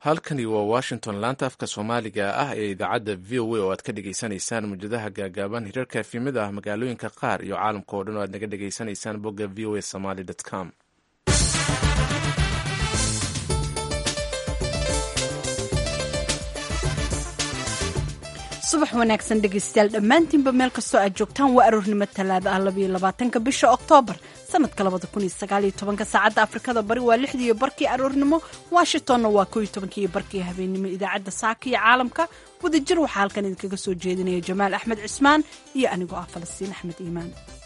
halkani waa washington laanta afka soomaaliga ah ee idaacadda v o a oo aad ka dhagaysanaysaan mujadaha gaagaaban hirarka efimada ah magaalooyinka qaar iyo caalamka oo dhan oo aad naga dhagaysanaysaan bogga v o a somaly com subax wanaagsan dhegaystayaal dhammaantiinba meel kastoo aad joogtaan waa aroornimo talaada ah labayo labaatanka bisha oktoobar sanadka labada kun iyo sagaaliyo tobanka saacadda afrikada bari waa lixdiiyo barkii aroornimo washingtonna waa koo iyo tobankiiyo barkii habeennimo idaacadda saaka iyo caalamka wadajir waxaa halkan idinkaga soo jeedinaya jamaal axmed cismaan iyo anigoo ah falastiin axmed iimaan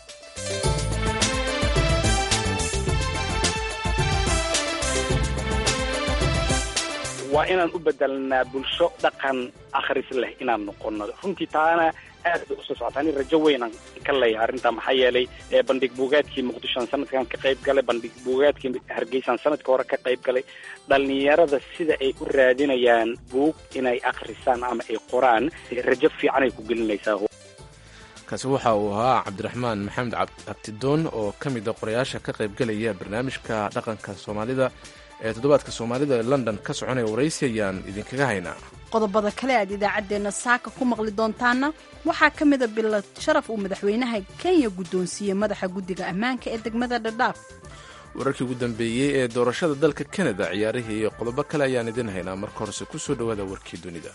waa inaan u bedelnaa bulsho dhaqan akhris leh inaan noqono runtii taana aad bay usoo socotaa ani rajo weynaan ka leeyahay arrintaa maxaa yeelay bandhig buugaadkii muqdishoan sanadkan ka qayb galay bandhig buugaadkii hargeysaan sanadka hore ka qayb galay dhallinyarada sida ay u raadinayaan buug inay akhrisaan ama ay qoraan rajo fiicanay ku gelinaysaa kaasi waxa uu ahaa cabdiraxmaan maxamed cabdidoon oo ka mid a qorayaasha ka qaybgelaya barnaamijka dhaqanka soomaalida ee toddobaadka soomaalida ee london ka soconaya waraysi ayaan idinkaga haynaa qodobada kale aad idaacaddeenna saaka ku maqli doontaana waxaa ka mida bilad sharaf uu madaxweynaha kenya guddoonsiiyey madaxa guddiga ammaanka ee degmada dhadhaaf wararkii ugu dambeeyey ee doorashada dalka kanada ciyaarihii iyo qodobo kale ayaan idin haynaa marka horese ku soo dhowaada warkii dunida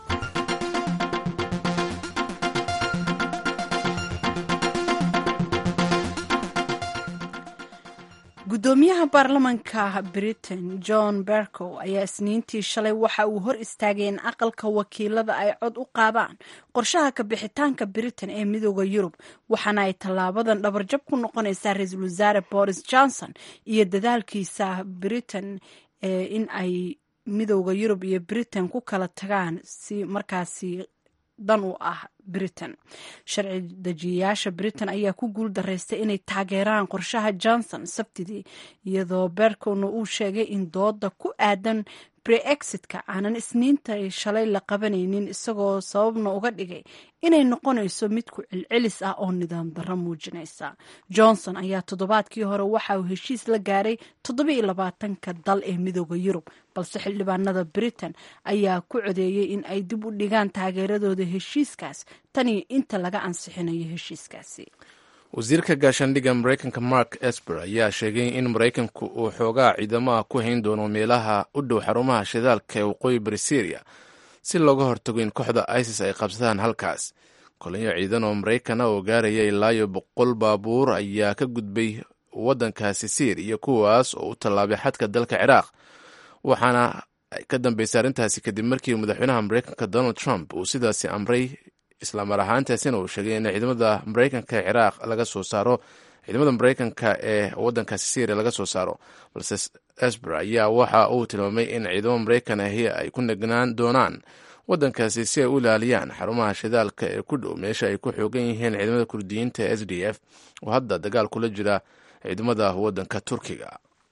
guddoomiyaha baarlamanka britain john bercow ayaa isniintii shalay waxa uu hor istaagay in aqalka wakiilada ay cod u qaadaan qorshaha ka bixitaanka britain ee midooda yurub waxaana ay tallaabadan dhabarjab ku noqonaysaa ra-iisul wasaare boris johnson iyo dadaalkiisa britain in ay midooda yurub iyo britain ku kala tagaan si markaasi dan u ah britain sharci dejiyayaasha britain ayaa ku guul daraystay inay taageeraan qorshaha johnson sabtidii iyadoo berkowna uu sheegay in dooda ku aadan breexitka aanan isniinta shalay la qabanaynin isagoo sababna uga dhigay inay noqonayso mid ku celcelis ah oo nidaam darro muujinaysa johnson ayaa toddobaadkii hore waxa uu heshiis la gaaray toddobiiyo labaatanka dal ee midooda yurub balse xildhibaanada britain ayaa ku codeeyey in ay dib u dhigaan taageeradooda heshiiskaas taniyo inta laga ansixinayo heshiiskaasi wasiirka gaashaandhigga maraykanka mark esper ayaa sheegay in maraykanku uu xoogaa ciidamaha ku hayn doono meelaha u dhow xarumaha shidaalka ee waqooyi bari syriya si looga hortago in kooxda isis ay qabsadaan halkaas kolinyo ciidan oo maraykana oo gaaraya ilaayo boqol baabuur ayaa ka gudbay waddankaasi syriya kuwaas oo u tallaabay xadka dalka ciraaq waxaana ka dambeysay arrintaasi kadib markii madaxweynaha maraykanka donald trump uu sidaasi amray islamar ahaantaasina uu sheegay in ciidamada maraykanka ee ciraaq laga soo saaro ciidamada maraykanka ee wadankaasi syria laga soo saaro balse esber ayaa waxa uu tilmaamay in ciidamo maraykan ahi ay ku nagnaan doonaan wadankaasi si ay u ilaaliyaan xarumaha shidaalka ee ku dhow meesha ay ku xoogan yihiin ciidamada kurdiyiinta s d f oo hadda dagaal kula jira ciidamada wadanka turkiga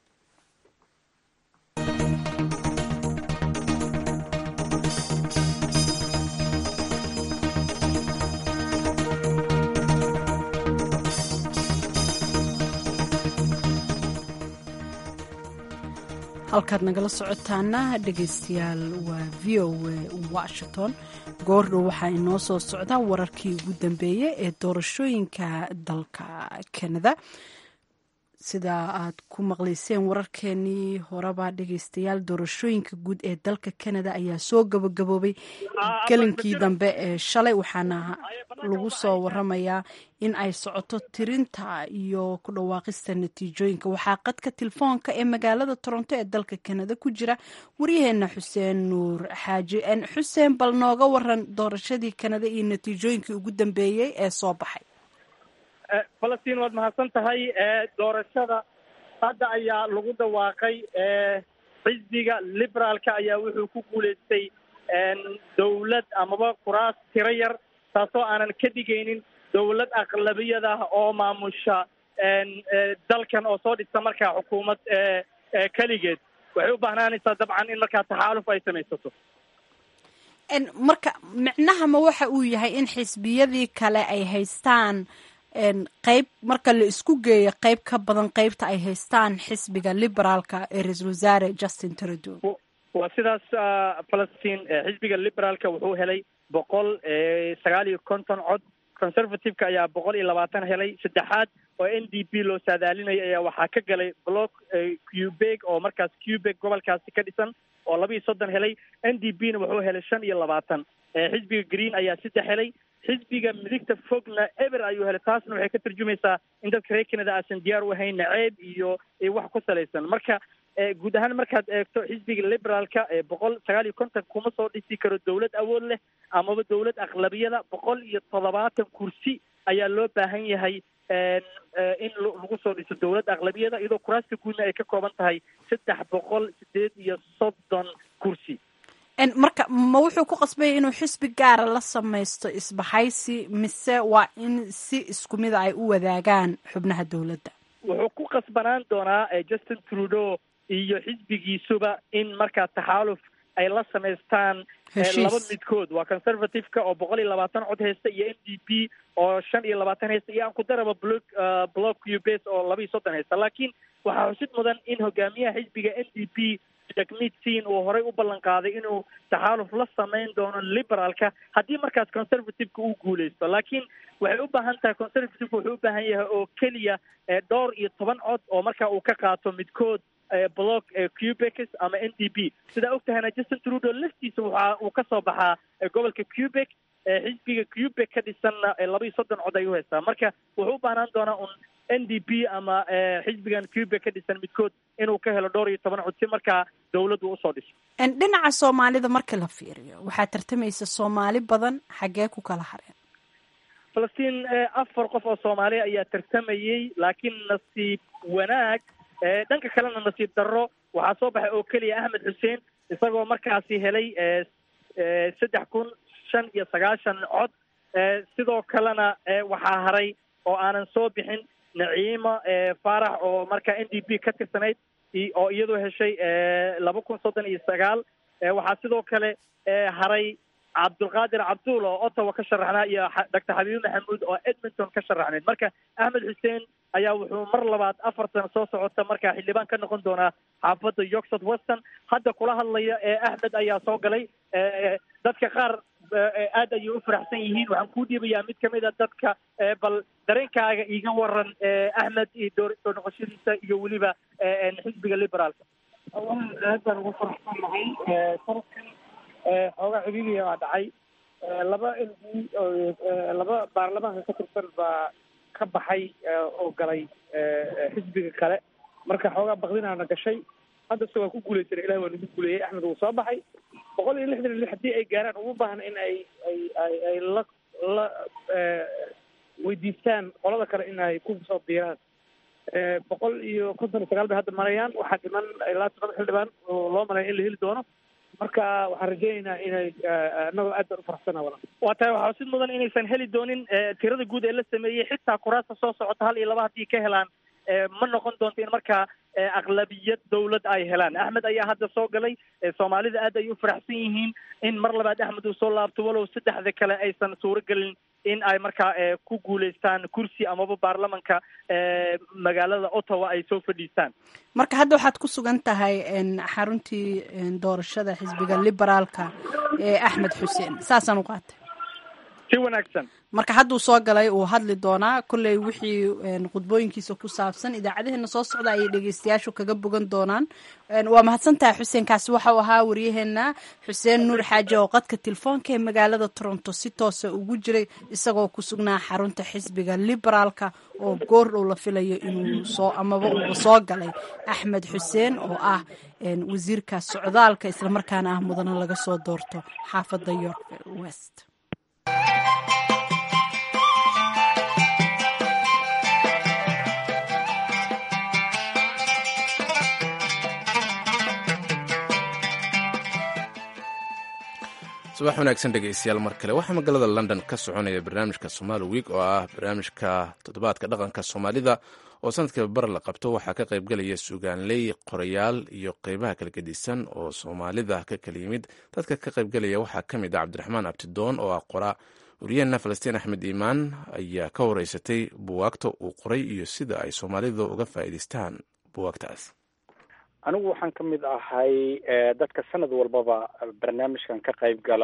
halkaad nagala socotaana dhegaystayaal waa v o a washington goordhow waxaa inoo soo socda wararkii ugu dambeeyey ee doorashooyinka dalka kanada sida aad ku maqlayseen wararkeenii horeba dhegaystayaal doorashooyinka guud ee dalka kanada ayaa soo gabagaboobay gelinkii dambe ee shalay waxaana lagu soo waramayaa in ay socoto tirinta iyo ku dhawaaqista natiijooyinka waxaa qadka telefoonka ee magaalada toronto ee dalka kanada ku jira waryaheena xuseen nuur xaaji xuseen bal nooga waran doorashadii kanada iyo natiijooyinkii ugu dambeeyey ee soo baxay falastiin waad mahadsan tahay doorashada hadda ayaa lagu dhawaaqay xisbiga liberaalka ayaa wuxuu ku guulaystay dawlad amaba kuraas tiro yar taasoo aanan ka dhigaynin dawlad aqlabiyada oo maamusha dalkan oo soo dhista markaa xukuumad keligeed waxay u baahnaanaysaa dabcan in markaa taxaaluf ay samaysato marka micnaha ma waxa uu yahay in xisbiyadii kale ay haystaan qeyb marka la isku geeyo qeyb ka badan qeybta ay haystaan xisbiga liberaalka ee ra-iisul wasaare justin trudeau waa sidaas falastiin xisbiga liberaalka wuxuu helay boqol sagaal iyo konton cod conservative-ka ayaa boqol iyo labaatan helay saddexaad oo n d p loo saadaalinaya ayaa waxaa ka galay block cubeg oo markaas cubeg gobolkaasi ka dhisan oo laba iyo soddon helay n d p na wuxuu helay shan iyo labaatan xisbiga green ayaa saddex helay xisbiga midigta fogna eber ayuu helay taasna waxay ka tarjumaysaa in dadka reer canada aasan diyaar u ahayn naceeb iyo wax ku salaysan marka guud ahaan markaad eegto xisbiga liberaalka boqol sagaal iyo konton kuma soo dhisi karo dawlad awood leh amaba dawlad aqlabiyada boqol iyo toddobaatan kursi ayaa loo baahan yahay in lagu soo dhiso dawladda aqlabiyada iyadoo kuraasta guudna ay ka kooban tahay saddex boqol sideed iyo soddon kursi marka ma wuxuu ku qasbaya inuu xisbi gaara la samaysto isbahaysi mise waa in si isku mida ay u wadaagaan xubnaha dowladda wuxuu ku qasbanaan doonaa justin trudeau iyo xisbigiisuba in markaa taxaaluf ay la samaystaan laba midkood waa conservative-ka oo boqol iyo labaatan cod haysta iyo n d p oo shan iyo labaatan haysta iyo aan ku daraba block block ubes oo laba iyo soddon haysta laakiin waxaa xusid mudan in hogaamiyaha xisbiga n d p jagmid sin uu horey u ballan qaaday inuu taxaaluf la samayn doono liberaalka haddii markaas conservative-ka uu guuleysto laakiin waxay u baahan tahay conservative-ka wuxuu u baahan yahay oo keliya dhowr iyo toban cod oo marka uu ka qaato midkood block quebec ama n d p sidaa og tahayna justin trudeau laftiisa waxa uu ka soo baxaa gobolka quebec xisbiga quebec ka dhisanna laba iyo soddon cod ayuu haystaa marka wuxuu u baahnaan doonaa un n d p ama xisbigan quebec ka dhisan midkood inuu ka helo dhowr iyo toban cod si markaa dawladdu usoo dhiso dhinaca soomaalida marka la fiiriyo waxaa tartamaysa soomaali badan xaggee ku kala hareen falastiin afar qof oo soomaaliya ayaa tartamayey laakiin nasiib wanaag dhanka kalena nasiib darro waxaa soo baxay oo keliya axmed xuseen isagoo markaasi helay saddex kun shan iyo sagaashan cod sidoo kalena waxaa haray oo aanan soo bixin naciima faarax oo marka n d p ka tirsanayd oo iyadoo heshay laba kun soddon iyo sagaal waxaa sidoo kale haray cabdulqaadir cabduul oo ottawa ka sharaxnaa iyo doctor xabiibi maxamuud oo edmonton ka sharaxnayd marka axmed xuseen ayaa wuxuu mar labaad afar sano soo socota markaa xildhibaan ka noqon doonaa xaafadda york south western hadda kula hadlaya axmed ayaa soo galay dadka qaar aad ayay u faraxsan yihiin waxaan kuu dhiibayaa mid kamid a dadka bal dareenkaaga iiga waran axmed iyo doo soo noqoshadiisa iyo weliba xisbiga liberaalka aad baan ugu faraxsan nahay sanadkan xoogaa cibiibiya baa dhacay laba m d laba baarlamaanka ka tirsan baa ka baxay oo galay xisbiga kale marka xoogaa bakdinaana gashay hadda se waa ku guulaysanay ilahi waa nagu guuleeyey axmed wuu soo baxay boqol iyo lixdan iyo lix haddii ay gaaraan uma baahna in ay ay ay ay la la weydiistaan qolada kale in ay ku soo biiraan boqol iyo konton iyo sagaal bay hadda marayaan waxaa dhiman ilaa toban xildhibaan oo loo malaya in la heli doono marka waxaan rajaynaynaa inay annagoo aad baan u faraxsana wala waa tahay waxaa sid mudan inaysan heli doonin tirada guud ee la sameeyey xitaa kuraasta soo socota hal iyo laba haddii ka helaan ma noqon doonto in markaa aqlabiyad dawlad ay helaan axmed ayaa hadda soo galay soomaalida aad ay u faraxsan yihiin in mar labaad axmed uu soo laabto walow saddexda kale aysan suuro gelin in ay markaa ku guulaystaan kursi amaba baarlamanka magaalada ottawa ay soo fadhiistaan marka hadda waxaad ku sugan tahay xaruntii doorashada xisbiga liberaalka ee axmed xuseen saasaan u qaatay si wanaagsan marka hadduu soo galay uu hadli doonaa kolley wixii khudbooyinkiisa ku saabsan idaacadaheena soo socda ayay dhegeystayaashu kaga bogan doonaan waa mahadsantahay xuseen kaasi waxau ahaa waryaheena xuseen nuur xaaje oo qadka telefoonka ee magaalada toronto si toosa ugu jiray isagoo ku sugnaa xarunta xisbiga liberaalka oo goor dhow la filayo inuu soo amaba uuba soo galay axmed xuseen oo ah wasiirka socdaalka islamarkaana ah mudana laga soo doorto xaafadda york west subax wanaagsan dhegeystayaal mar kale waxaa magaalada london ka soconaya barnaamijka somaali week oo ah barnaamijka toddobaadka dhaqanka soomaalida oo sanadkiiba bar la qabto waxaa ka qaybgelaya sugaanley qorayaal iyo qeybaha kala gedisan oo soomaalida ka kala yimid dadka ka qaybgelaya waxaa ka mid ah cabdiraxmaan abtidoon oo ah qora wariyaheenna falastiin axmed iimaan ayaa ka wareysatay buwaagta uu qoray iyo sida ay soomaalida uga faa'iidaystaan buwaagtaas anigu waxaan ka mid ahay dadka sanad walbaba barnaamijkan ka qayb gala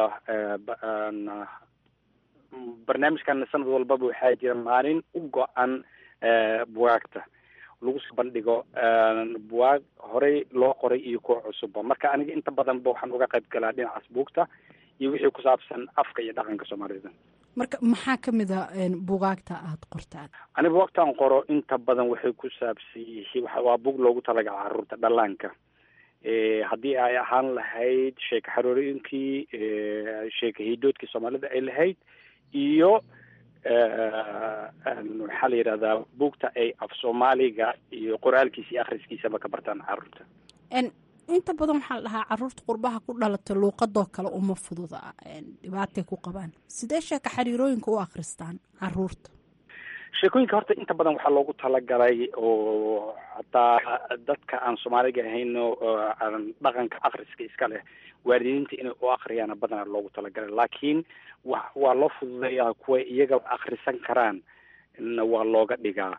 barnaamijkan sanad walbaba waxaa jira maalin u go-an bugaagta lagu soo bandhigo bugaag horey loo qoray iyo kuwa cusubba marka aniga inta badanba waxaan uga qayb galaa dhinacaas buugta iyo wixii ku saabsan afka iyo dhaqanka soomaalida marka maxaa ka mid a bugaagta aada qortaan aniga bugaagtaan qoro inta badan waxay ku saabsan yihiin waa bug loogu talagala caruurta dhallaanka haddii ay ahaan lahayd sheeka xaroorooyinkii sheeka hiidoodkii soomaalida ay lahayd iyo maxaa la yidhahdaa buugta ay af soomaaliga iyo qoraalkiisa iyo akhriskiisaba ka bartaan caruurta inta badan waxaa la dhahaa caruurta qurbaha ku dhalata luuqadoo kale uma fududa dhibaatay ku qabaan sidee sheeka xariirooyinka u akhristaan caruurta sheekooyinka horta inta badan waxaa loogu talagalay oo hataa dadka aan soomaaliga ahayn aan dhaqanka akhriska iska leh waalidiinta inay u akriyaana badanaa loogu talagalay laakiin wa waa loo fududeeyaa kuwa iyaga akhrisan karaan na waa looga dhigaa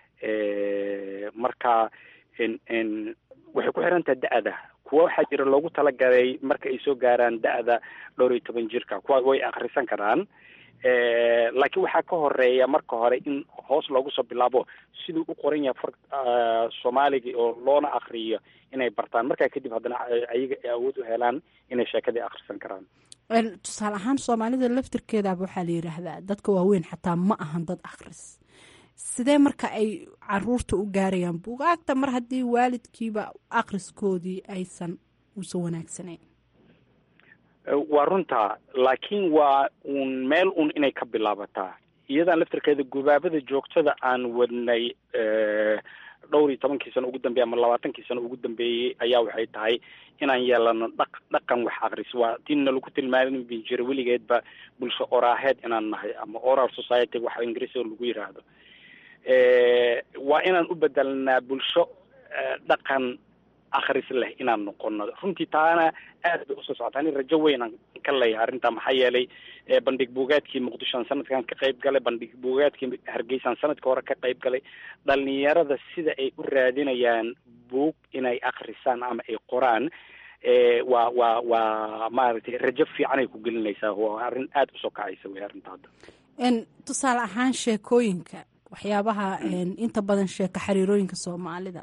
marka waxay ku xiran tahay da-da kuwa waxaa jira loogu talagalay marka ay soo gaaraan da-da dhowr iyo toban jirka kuwa way akhrisan karaan laakiin waxaa ka horeeya marka hore in hoos loogu soo bilaabo siduu u qoran yahay far soomaaliga oo loona akriyo inay bartaan markaa kadib haddana ayaga ay awood u helaan inay sheekadii akhrisan karaan tusaale ahaan soomaalida laftirkeedaaba waxaa la yidhaahdaa dadka waaweyn xataa ma ahan dad akhris sidee marka ay caruurta u gaarayaan bugaagta mar haddii waalidkiiba akhriskoodii aysan uusan wanaagsanayn waa runtaa laakiin waa uun meel un inay ka bilaabataa iyadan laftirkeeda gubaabada joogtada aan wadnay dhowr iyo tobankii sano ugu dambeeyey ama labaatankii sano ugu dambeeyey ayaa waxay tahay inaan yeelano dhaq dhaqan wax akris waa tiina lagu tilmaami jira weligeedba bulsho oraaheed inaan nahay ama oral society waxa ingiriisiga lagu yiraahdo waa inaan u bedelnaa bulsho dhaqan akhris leh inaan noqono runtii taana aad bay usoo socotaa ani rajo weynaan ka leeyahay arrintaa maxaa yeelay bandhig buugaadkii muqdishoan sanadkan ka qayb galay bandhig buugaadkii hargeysaan sanadka hore ka qayb galay dhalinyarada sida ay u raadinayaan buug inay akhrisaan ama ay qoraan waa waa waa maaragtay rajo fiican ay ku gelinaysaa waa arrin aada usoo kacaysa wey arrinta hadda tusaale ahaan sheekooyinka waxyaabaha inta badan sheeka xariirooyinka soomaalida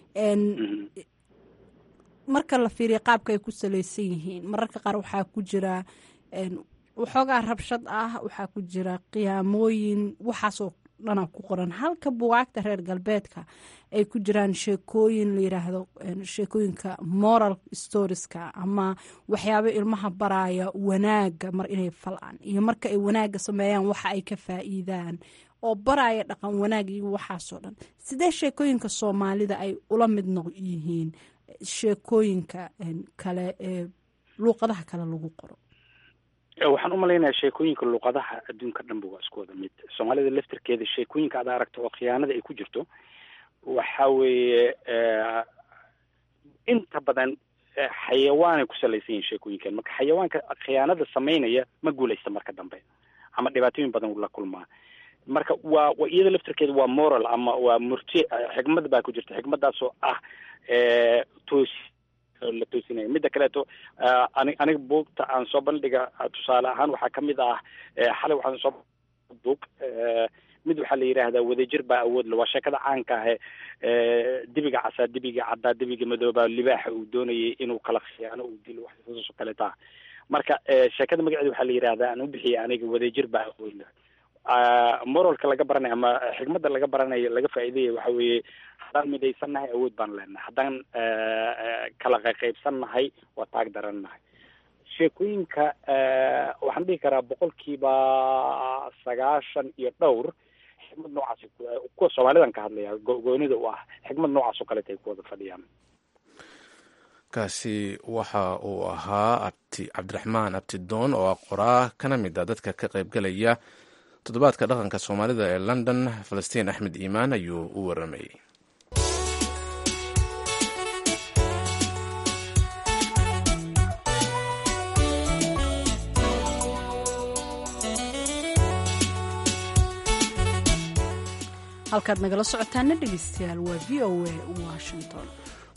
marka la fiiriya qaabka ay ku salaysan yihiin mararka qaar waxaa ku jira waxoogaa rabshad ah waxaa ku jira qiyaamooyin waxaasoo dhana ku qoran halka bugaagta reer galbeedka ay ku jiraan sheekooyin la yiraahdo sheekooyinka moral storieska ama waxyaabo ilmaha baraya wanaaga mar inay falaan iyo marka ay wanaaga sameeyaan waxa ay ka faa'iidaan oo baraya dhaqan wanaag iyo waxaasoo dhan sidee sheekooyinka soomaalida ay ula mid noq yihiin sheekooyinka kale ee luuqadaha kale lagu qoro waxaan umalaynayaa sheekooyinka luuqadaha adduunka dhanba waa isku wada mid soomaalida laftirkeeda sheekooyinka aad aragto oo khiyaanada ay ku jirto waxa weeye inta badan xayawaanay ku salaysan yihin sheekooyinkan marka xayawaanka khiyaanada samaynaya ma guulaysta marka dambe ama dhibaatooyin badan la kulmaa marka waa iyada laftirkeeda waa moral ama waa murti xikmad baa ku jirta xikmadaasoo ah toos la toosinaya midda kaleeto ani aniga buugta aan soo bandhiga tusaale ahaan waxaa kamid ah xalay waxaan soo buug mid waxaa la yidhaahdaa wadajir baa awood le waa sheekada caanka ahe dibiga casaa dibiga caddaa dibiga madooba libaaxa uu doonayay inuu kala khiyaano uu dilo waxsaasoo kaleeta marka sheekada magaceeda waxaa la yidhahdaa aan u bixiyay aniga wadajir baa awood le moralka laga baranayo ama xikmadda laga baranayo laga faa'iidaya waxa weeye haddaan midaysan nahay awood baan leenahay haddaan kala qaqaybsan nahay waa taag daran nahay sheekooyinka waxaan dhihi karaa boqolkiiba sagaashan iyo dhowr xikmad noocaas kuwa soomaalidan ka hadlaya goonida u ah xikmad noocaas oo kaleeta ay ku wada fadhiyaan kaasi waxa uu ahaa abti cabdiraxmaan abtidoon oo ah qoraa kana mid a dadka ka qaybgalaya toddobaadka dhaqanka soomaalida ee london falastiin axmed iimaan ayuu u waramayey halkaad nagala socotaana dhegeystayaal waa v o a washington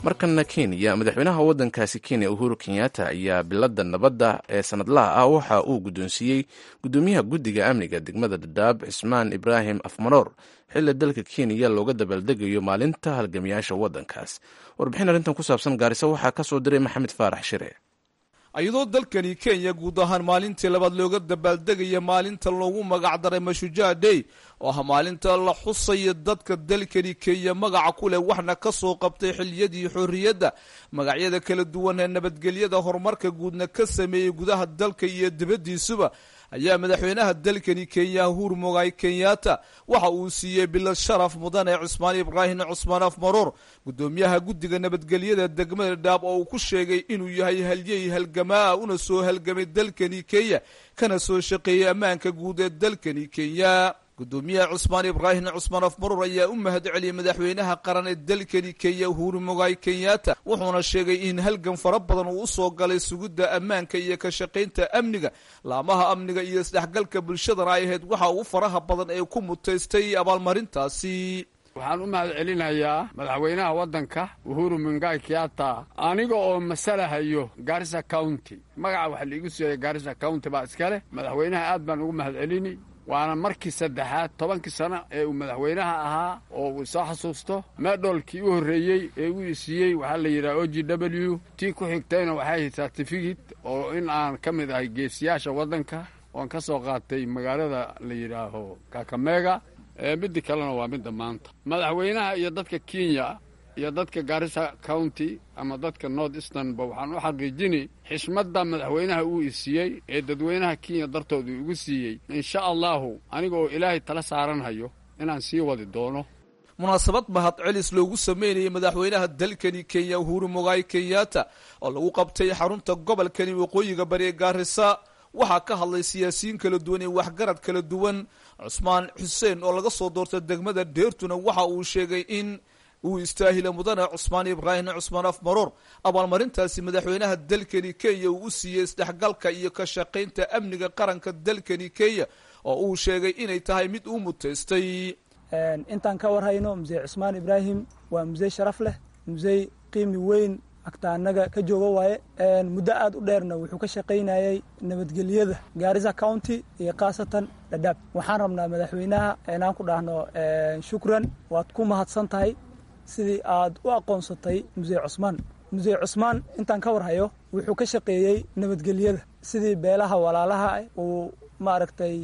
markana kenya madaxweynaha waddankaasi kenya uhuru kenyatta ayaa bilada nabadda ee sanadlaha ah waxa uu guddoonsiiyey guddoomiyaha guddiga amniga degmada dhadhaab cismaan ibraahim afmaroor xilli dalka kenya looga dabaaldegayo maalinta halgamiyaasha waddankaas warbixin arrintan ku saabsan gaarisa waxaa ka soo diray maxamed faarax shire iyadoo dalkani kenya guud ahaan maalintii labaad looga dabaaldegaya maalinta loogu magacdaray mashujaa day oo ah maalinta la xusaya dadka dalkani kenya magaca ku leh waxna ka soo qabtay xiliyadii xorriyadda magacyada kala duwan ee nabadgelyada horumarka guudna ka sameeyey gudaha dalka iyo dibaddiisuba ayaa madaxweynaha dalkani kenya uhuru mogaay kenyatta waxa uu siiyey bilad sharaf mudane cismaan ibraahim cusmaan afmaroor guddoomiyaha guddiga nabadgelyada degmada dhaab oo uu ku sheegay inuu yahay halyey halgamaa una soo halgamay dalkani kenya kana soo shaqeeyey ammaanka guud ee dalkani kenya guddoomiyaha cusmaan ibraahim cusmaan afmaruur ayaa u mahad celiyey madaxweynaha qaran ee dalkani kenya uhuru mogaay kenyatta wuxuuna sheegay in halgan fara badan uu usoo galay sugidda ammaanka iyo ka shaqaynta amniga laamaha amniga iyo isdhexgalka bulshadana ay ahayd waxa uu faraha badan ee ku mutaystay abaalmarintaasi waxaan u mahad celinayaa madaxweynaha waddanka uhuru mungai kiata aniga oo masalahayo garissa county magaca waxa laigu siiyay garissa county baa iskale madaxweynaha aad baan ugu mahad celini waana markii saddexaad tobankii sano ee uu madaxweynaha ahaa oo uu soo xasuusto meedhoolkii u horreeyey ee uu isiiyey waxaa la yidhaha o g w tii ku xigtayna waxay ahayd certificate oo in aan ka mid ahay geesiyaasha waddanka oon ka soo qaatay magaalada la yidhaaho kakamega midda kalena waa midda maanta madaxweynaha iyo dadka kenya iyo dadka garissa county ama dadka north easternba waxaan u xaqiijini xishmadda madaxweynaha uu isiiyey ee dadweynaha kenya dartooda igu siiyey insha allahu aniga oo ilaahay tala saaranhayo inaan sii wadi doono munaasabad mahad celis loogu sameynayay madaxweynaha dalkani kenya uhuru mogaay kenyatta oo lagu qabtay xarunta gobolkani waqooyiga bari ee gaarisa waxaa ka hadlay siyaasiyiin kala duwan iyo waxgarad kala duwan cusmaan xuseen oo laga soo doortay degmada dheertuna waxa uu sheegay in uu istaahila mudane cusmaan ibraahim cusmaan afmaroor abaalmarintaasi madaxweynaha dalkani kenya uu u siiyey isdhexgalka iyo ka shaqaynta amniga qaranka dalkani kenya oo uu sheegay inay tahay mid uu mutaystay intaan ka warhayno musee cusmaan ibraahim waa musey sharaf leh musey qiimi weyn agtaanaga ka jooga waaye muddo aad u dheerna wuxuu ka shaqaynayay nabadgelyada gaarisa county iyo khaasatan dhadhaab waxaan rabnaa madaxweynaha inaan ku dhahno shukran waad ku mahadsan tahay sidii aad u aqoonsatay musee cusmaan musee cusmaan intaan ka warhayo wuxuu ka shaqeeyey nabadgelyada sidii beelaha walaalaha uu maaragtay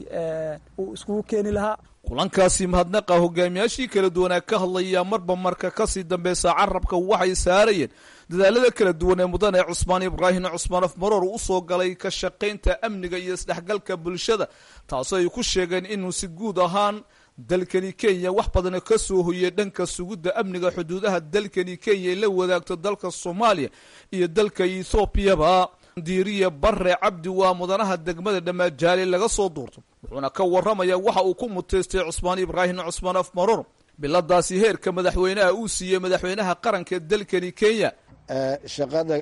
uu iskugu keeni lahaa kulankaasi mahadnaqa hogaamiyaashii kala duwanaa ka hadlaya marba marka kasii dambeysa carabka waxay saarayeen dadaalada kala duwan ee mudane cusmaan ibraahim cusmaan afmaroor u soo galay ka shaqaynta amniga iyo isdhexgalka bulshada taasoo ay ku sheegeen inuu si guud ahaan dalkani kenya wax badan ka soo hoyey dhanka sugidda amniga xuduudaha dalkani kenya ay la wadaagto dalka soomaaliya iyo dalka ethoobiaba diiriya bare cabdi waa mudanaha degmada dhamaajaale laga soo duurto wuxuuna ka waramaya waxa uu ku mutaystay cusmaan ibraahim cusmaan afmaroor biladaasi heerka madaxweynaha uu siiyey madaxweynaha qaranka ee dalkani kenya shaqada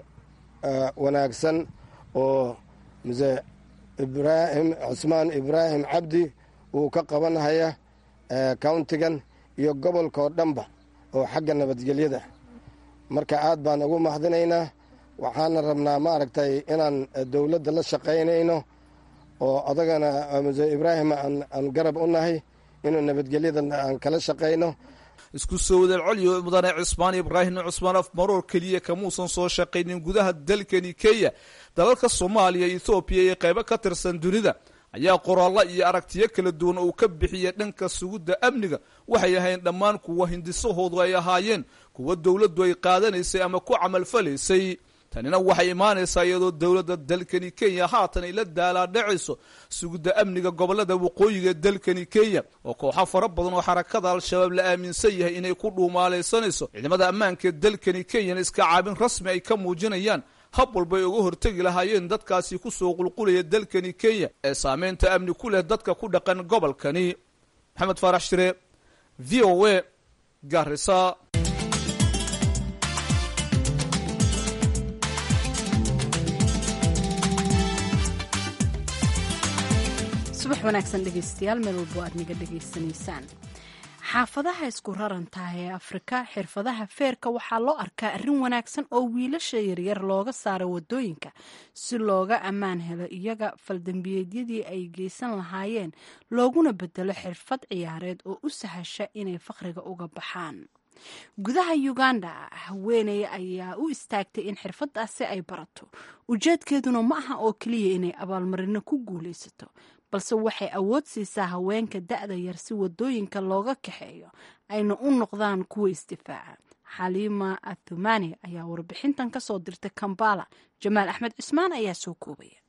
wanaagsan oo muse ibraahim cusmaan ibraahim cabdi uu ka qabanhaya countigan iyo gobolka oo dhanba oo xagga nabadgelyada marka aad baan ugu mahadinaynaa waxaana rabnaa maaragtay inaan dowladda la shaqaynayno oo adagana muse ibraahim aan garab u nahay inuu nabadgelyada aan kala shaqayno isku soo wadal coliyo mudane cusmaan ibraahim cusmaan afmaroor keliya kamuusan soo shaqaynin gudaha dalkani kenya dalalka soomaaliya ethoobiya iyo qaybo ka tirsan dunida ayaa qoraallo iyo aragtiyo kala duwan uu ka bixiyay dhanka sugidda amniga waxay ahayn dhammaan kuwa hindisahoodu ay ahaayeen kuwa dowladdu ay qaadanaysay ama ku camalfalaysay tanina waxay imaanaysaa iyadoo dowladda dalkani kenya haatan ay la daalaadhacayso sugidda amniga gobolada waqooyiga dalkani kenya oo kooxo fara badan oo xarakada al-shabaab la aaminsan yahay inay ku dhuumaalaysanayso ciidamada ammaanka ee dalkani kenyana iska caabin rasmi ay ka muujinayaan hab walba ay uga hortegi lahaayeen dadkaasi kusoo qulqulaya dalkani kenya ee saameynta amni ku leh dadka ku dhaqan gobolkani maxamed faarax shire v o a garisa subax wanaagsan dhegaystayaal meel walbo aad naga dhegaysanaysaan xaafadaha isku rarantaah ee afrika xirfadaha feerka waxaa loo arkaa arrin wanaagsan oo wiilasha yaryar looga saaro wadooyinka si looga ammaan helo iyaga faldambiyeedyadii ay geysan lahaayeen looguna bedelo xirfad ciyaareed oo u sahasha inay faqriga uga baxaan gudaha uganda haweeney ayaa u istaagtay in xirfadaasi ay barato ujeedkeeduna ma aha oo keliya inay abaalmarino ku guulaysato balse waxay awood siisaa haweenka da-da yar si wadooyinka looga kaxeeyo ayna u noqdaan kuwa isdifaaca xaliima athumani ayaa warbixintan ka soo dirtay kambala jamaal axmed cismaan ayaa soo koobaya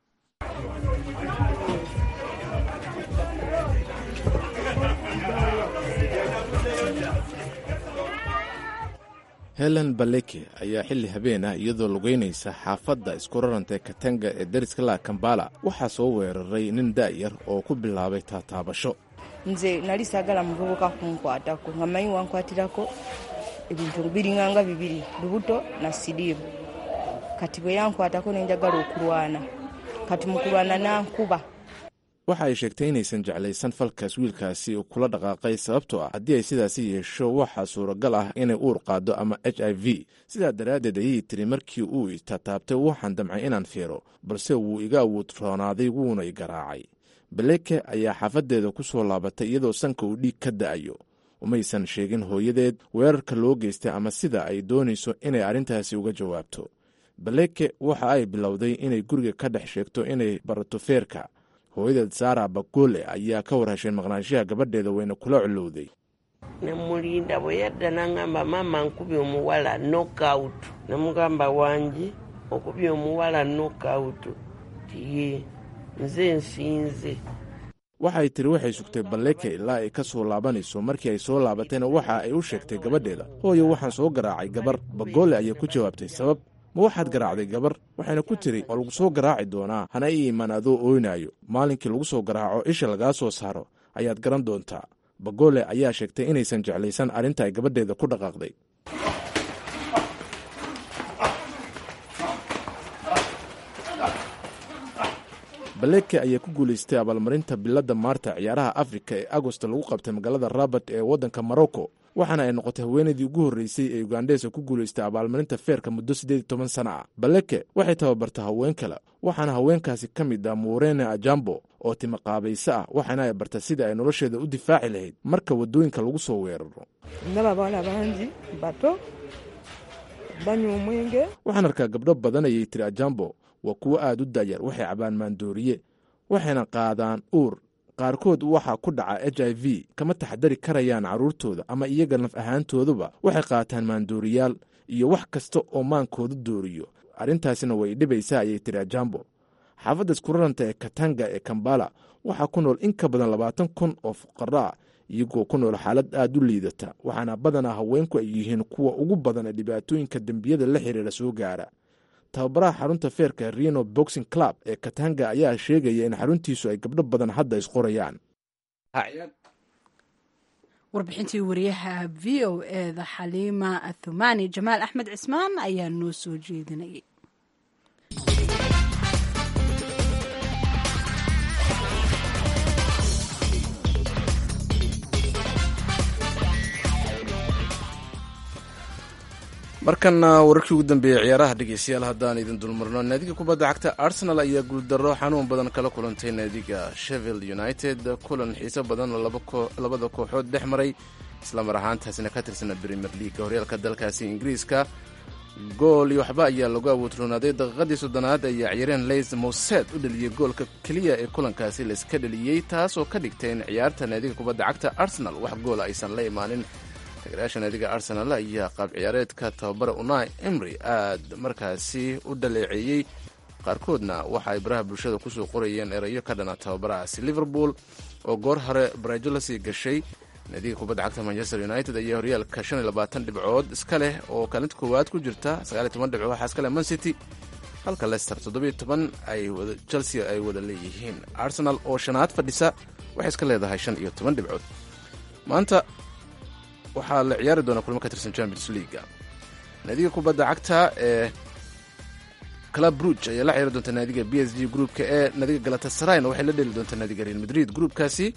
helen baleke ayaa xilli habeen ah iyadoo lugeynaysa xaafadda isku raranta katanga ee dariska la kambala waxaa soo weeraray nin da'yar oo ku bilaabay taataabasho nze nali saagala muvubuka kunkwatako nga manyi wankwatirako ebintu biringanga bibiri lubuto na siriimu kati bwe yankwatako nenjagala okulwana kati mukulwana nankuba waxa ay sheegtay inaysan jeclaysan falkaas wiilkaasi kula dhaqaaqay sababtoo ah haddii ay sidaasi yeesho waxaa suuragal ah inay uur qaado ama h i v sidaa daraaddeed ayay tiri markii uu itataabtay waxaan damcay inaan fiiro balse wuu iga awood roonaaday wuuna i garaacay baleke ayaa xaafaddeeda ku soo laabatay iyadoo sanka uu dhiig ka da'ayo umaysan sheegin hooyadeed weerarka loo geystay ama sida ay doonayso inay arrintaasi uga jawaabto baleke waxa ay bilowday inay guriga ka dhex sheegto inay barato feerka hooyadeed saara bagole ayaa ka war hesheen maqnaanshaha gabadheeda wayna kula colowday nemulinda bwe yadda nangamba maama nkubye omuwala knockout nemugamba wangi okubye omuwala knockout tiye nze nsinze waxay tiri waxay sugtay baleke ilaa ay ka soo laabanayso markii ay soo laabatayna waxa ay u sheegtay gabadheeda hooyo waxaan soo garaacay gabar bagole ayaa ku jawaabtay sabab ma waxaad garaacday gabar waxayna ku tiri waa lagu soo garaaci doonaa hana ii iman adoo ooynaayo maalinkii lagu soo garaaco isha lagaa soo saaro ayaad garan doontaa bagole ayaa sheegtay inaysan jeclaysan arrinta ay gabadheeda ku dhaqaaqday baleke ayaa ku guulaystay abaalmarinta biladda maarta ciyaaraha afrika ee agosto lagu qabtay magaalada rabat ee waddanka morocco waxaana ay noqotay haweenaydii ugu horreysay ee ugandhesa ku guulaystay abaalmarinta feerka muddo siddeed iyo toban sana ah baleke waxay tababarta haween kale waxaana haweenkaasi ka mid ah muurene ajambo oo timaqaabayse ah waxaana ay barta sida ay nolosheeda u difaaci lahayd marka waddooyinka lagu soo weeraro ndaba bawala bangi bato banywa omwenge waxaan arkaa gabdho badan ayay tiri ajambo waa kuwo aad u da'yar waxay cabaan maandooriye waxayna qaadaan uur qaarkood waxaa ku dhaca h i v kama taxdari karayaan carruurtooda ama iyaga naf ahaantooduba waxay qaataan maandooriyaal iyo wax kasta oo maankooda dooriyo arrintaasina way dhibaysaa ayay tiri ajambo xaafadda iskuraranta ee katanga ee kambala waxaa ku nool in ka badan labaatan kun oo fuqaro ah iyagoo ku nool xaalad aad u liidata waxaana badanaa haweenku ay yihiin kuwa ugu badan ee dhibaatooyinka dembiyada la xiriira soo gaara tababaraha xarunta feerka reno boxing club ee katanga ayaa sheegaya in xaruntiisu ay gabdho badan hadda isqorayaan warbixintii wariyaha v o eda xaliima athumani jamaal axmed cismaan ayaa noo soo jeedinayay markana wararkii ugu dambeeyey ciyaaraha dhegeystayaal haddaan idin dulmarno naadiga kubadda cagta arsenal ayaa guuldarro xanuun badan kala kulantay naadiga shevield united kulan xiiso badan oo labada kooxood dhex maray islamar ahaantaasina ka tirsana premier leaga horyaalka dalkaasi ingiriiska gool iyo waxba ayaa lagu awoodroonaaday daqiiqadii soddonaad ayaa ciyaareen leys mowsed u dheliyey goolka keliya ee kulankaasi layska dheliyey taasoo ka dhigtay in ciyaarta naadiga kubadda cagta arsenal wax goola aysan la imaanin tagerayaasha naadiga arsenal ayaa qaab ciyaareedka tababara unai emry aad markaasi u dhaleeceeyey qaarkoodna waxa ay baraha bulshada kusoo qorayeen erayo ka dhana tababarahaasi liverpool oo goor hore baraajo la sii gashay naadiga kubadda cagta manchester united ayaa horyaalka shan iyo labaatan dhibcood iska leh oo kaalinta koowaad ku jirta sagaal iyo toban dhibcood waxaa iska leh man city halka leicester toddobiyo toban ay chelsea ay wada leeyihiin arsenal oo shanaad fadhisa waxay iska leedahay shan iyo toban dhibcood maanta waxaa la ciyaari doonaa kulmo ka tirsan champions leaga naadiga kubadda cagta ee club bruge ayaa la ciyaari doonta naadiga b s g groupka ee naadiga galatasarayna waxay la dheli doontaa naadiga real madrid groupkaasi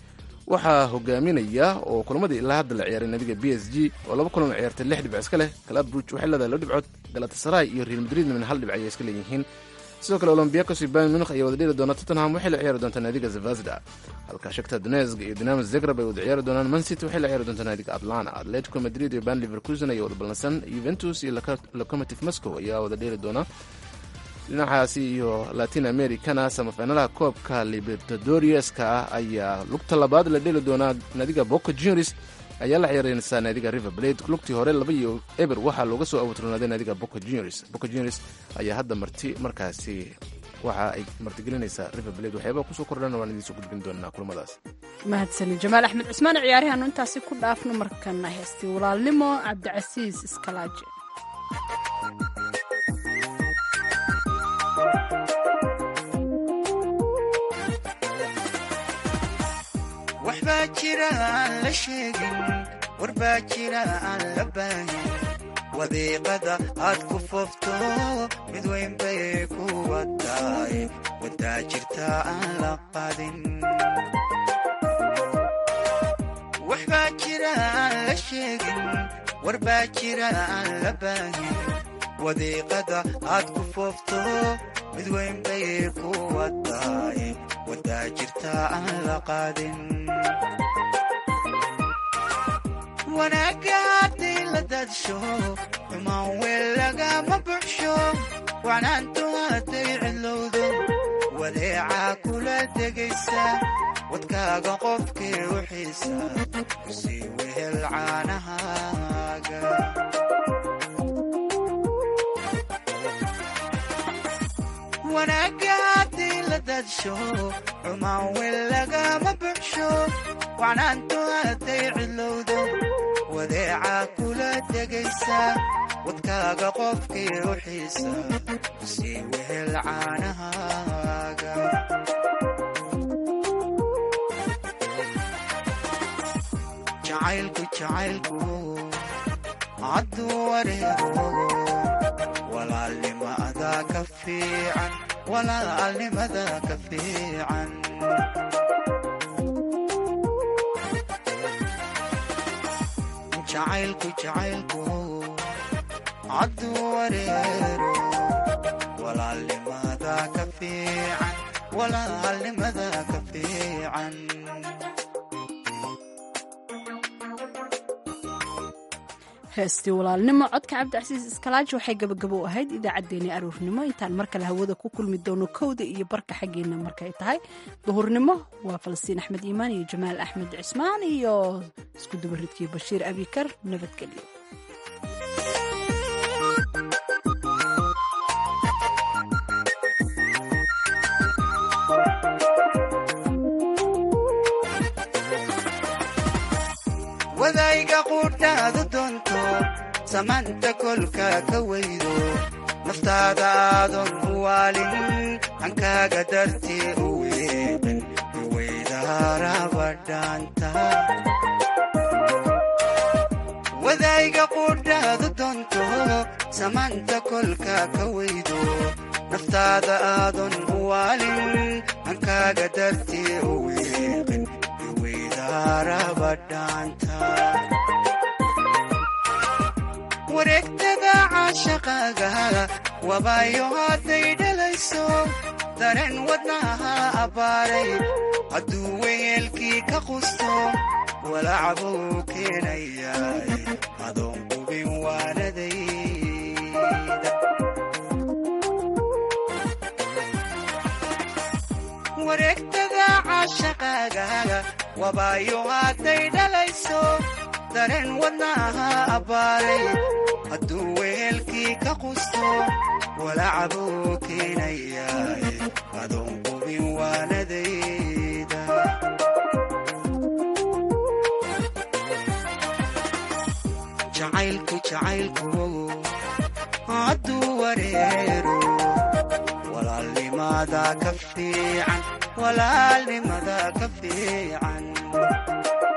waxaa hogaaminaya oo kulamadii ilaa hadda la ciyaaray naadiga b s g oo laba kulan ciyaartay lix dhibc iska leh club bruge waxay leedahay laba dhibcood galatasaray iyo real madrid min hal dhibc ayay iska leeyihiin sidoo kale olombiakos iyo bayern munich ayaa wada dheli doona tottenham waxay la ciyaari doontaa naadiga zavasda halka shakta donetsk iyo dinamo zagreb ay wada ciyaari doonaan mancity waxay la ciyaari doontaa naadiga atlanta atletico madrid iyo ban liverkusen ayaa wada ballansan juventus iyo locomotive moscow ayaa wada dheeli doona dhinacaasi iyo latin americana samafinalaha koobka libertadoriaska ah ayaa lugta labaad la dheli doonaa naadiga boca juniors ayaa la ciyaareysaa naadiga river blade lugtii hore laba iyo eber waxaa looga soo abuurnaaday naadiga boca juniors boca juniors ayaa hadda marti markaasi waxa ay martigelinaysaa river blade waxyaabaa kusoo kordhan waan idiin soo gudbin doonaa kulamadaas mahadsanin jamaal axmed cusmaan ciyaarihaanu intaasi ku dhaafno markana heestii walaalnimo cabdicasiis iskalaaje waxbaa jira aan la sheegin warbaa jira aan la baahin wadiiqada aad ku foofto mid weyn bay ku wataay wadaa jirta aan la qadin waxbaa jira aan la sheegin warbaa jira aan la baahin wadiiqada aad ku foofto mid weyn bay ku wataay wadaa jirta aan la qaadin wanaagga hadday la daadsho xumaan weel lagama buxsho wacnaantu hadday cidlowdo wadeecaa kula degaysa wadkaaga qofkii u xiisa kusii wehel caanahaaga wanaagga hadday la daadsho xumaan weel lagama buxsho wacnaantu hadday cidlowdo wadeecaa kula degaysa wadkaaga qofkii u xiisa sii wehel caanahaaga jacaylku jacaylku hadduu wareego walaalnimada ka fiican walaalnimada ka fiican jacaylku jacaylku hadduu wareero walaalnimada ka fiican walaalnimada ka fiican heestii walaalnimo codka cabdicasiis iskalaaji waxay gabagabo ahayd idaacaddeenii aruurnimo intaan mar kale hawada ku kulmi doono kowda iyo barka xaggeena markay tahay duhurnimo waa falastiin axmed iimaan iyo jamaal axmed cismaan iyo isku dubaridkii bashiir abikar nabadgelyo wadayga quudhaadu doonto samaanta kolka ka weydo naftaada aadan u waalin hankaaga dartii u weeqin iweydaarabadhaanta wadayga quudhaadu doonto samaanta kolka ka weydo naftaada aadan u waalin hankaaga dartii u weeqin wareegtada caashaqaaga wabaayo hadday dhalayso dareen wadnaha abbaaray hadduu weyeelkii ka qusto walacbuu keenayaa adoon qubin waanadayda wareegtada caashaqaaga wabaayo hadday dhalayso dareen wadnaha abbaaray hadduu weelkii ka qusto walacbuu keenayaa adoon qubin waanadayda jacaylku jacaylku hadduu wareero walaalnimada ka fiican walaalnimada ka fiican